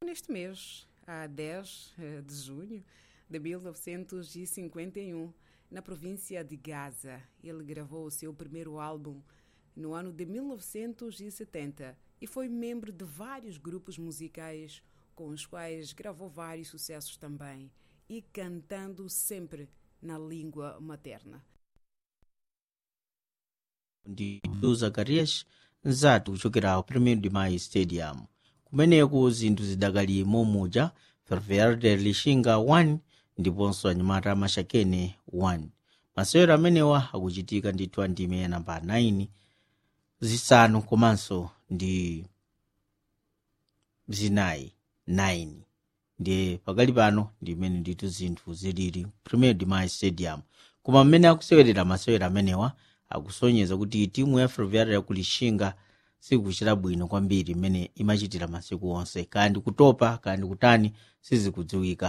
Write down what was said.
neste mês, a 10 eh, de junho de 1951, na província de Gaza. Ele gravou o seu primeiro álbum no ano de 1970 e foi membro de vários grupos musicais com os quais gravou vários sucessos também e cantando sempre na língua materna. ndi zakarias nzatu kuchokera ku premier de mai stadium kumeneko zinthu zidakali momuja ferroviário lixinga 1 ndiponso anyamata amashakene 1 masewero amenewa akuchitika ndithu andime namba 9 zisanu komanso ndi zinayi 9 ndiye pakali pano ndimene ndithu zinthu zilili premier de mai stadium koma mmene akusewerera masewero amenewa akusonyeza kuti timu ya ferroviária yakulixinga sikuchita bwino kwambiri mmene imachitira masiku onse kandi kutopa kandi kutani sizikudziwika